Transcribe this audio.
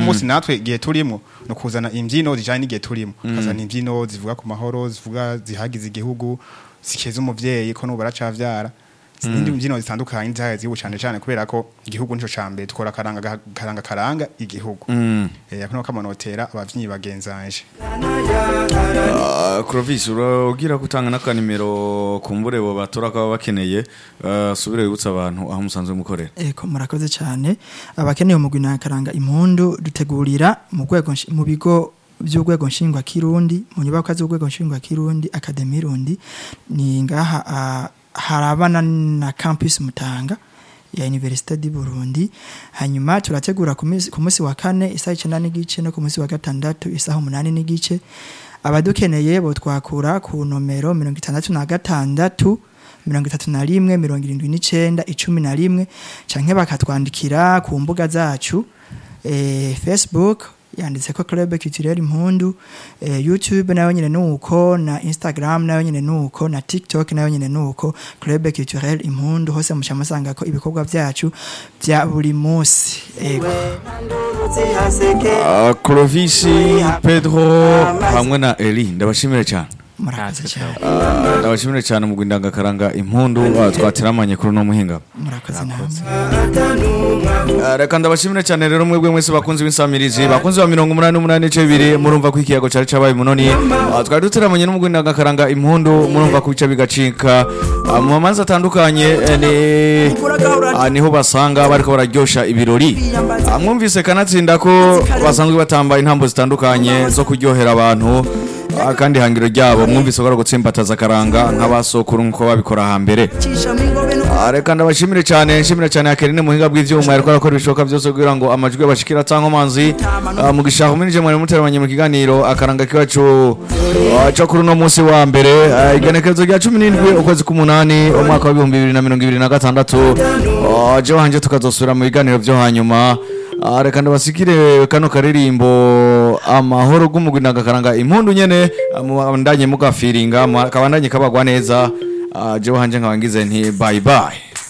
munsi natwe igihe turimo no kuzana imbyino zijanye n'igihe turimo kazana imbyino zivuga ku mahoro zivuga zihagize igihugu zikeza umuvyeyi ko nubu aracavyara izindi mbyino zitandukanye zihagize igihugu cane cane kubera ko igihugu nico cambere tukora karanga karanga karanga igihugu eh akuno kamonotera abavyinnyi bagenzanje Ah, Clovis uragira gutanga n'akanimero kumbure bo batora kaba bakeneye ah, subire wibutsa abantu aho musanzwe mukorera Eko murakoze cyane abakeneye umugwi nakaranga impundu dutegurira mu rwego nshi- mu bigo by'urwego nshingwa kirundi mu nyubako z'urwego nshingwa kirundi akademi rundi ni ngaha ah, harabana na campus Mutanga ya Université du Burundi hanyuma turategura ku minsi- ku munsi wa kane isaha 9 n'igice no ku munsi wa gatandatu isaha 8 n'igice abadukeneye bo twakura ku nomero 66 mirongo itatu na rimwe mirongo irindwi n'icenda icumi na rimwe canke bakatwandikira ku mbuga zacu eh, facebook yanditse ko club culturel impundu eh, youtube nayo nyene nuko na instagram nayo nyene nuko na tiktok nayo nyene nuko club culturel impundu hose muca musanga ko ibikorwa vyacu vya buri musi ego Ah, Clovis Pedro hamwe na Eli ndabashimire cyane murakoze cyane Ah, ndabashimire cyane mu gwindangakaranga impundu ah, twateramanye kuri no muhinga murakoze namwe Ah, reka ndabashimire cyane rero mwebwe mwese bakunzi b'insamirizi bakunzi ba mirongo umunani n'umunani n'ice bibiri murumva ko ikiyago cari cabaye munoni Ah, twari duteramanye n'umugwindangakaranga impundu murumva ko bica bigacika Ah, mu mamanza atandukanye eh, ni ah, niho basanga bariko bararyosha ibirori Ah, mwumvise kanatsinda ko basanzwe batamba intambo zitandukanye zo kuryohera abantu Ah, kandi ihangiro ryabo mwumvise ko ari ugutsimbataza akaranga nk'abasokuru nk'uko babikora hambere Ah, reka ndabashimire cyane nshimira cyane Akeline muhinga bw'ivyuma yariko arakora ibishoboka byose kugira ngo amajwi abashikira cyangwa amazi Ah, mu gishaka uminije mwari muteramanye mu kiganiro akaranga kiwacu ah, cyo kuri uno munsi wa mbere Ah, igenekerezo rya cumi n'indwi ukwezi k'umunani umwaka wa bihumbi bibiri na mirongo ibiri na gatandatu Ah, jewe hanje tukazosubira mu biganiro byo hanyuma Ah, reka ndabasikire kano karirimbo amahoro g'umugwi nagakaranga impundu nyene ah, mubandanye mugafiringa kabandanye kabagwa neza Ah, jewe hanje nkaba ngize nti bye bye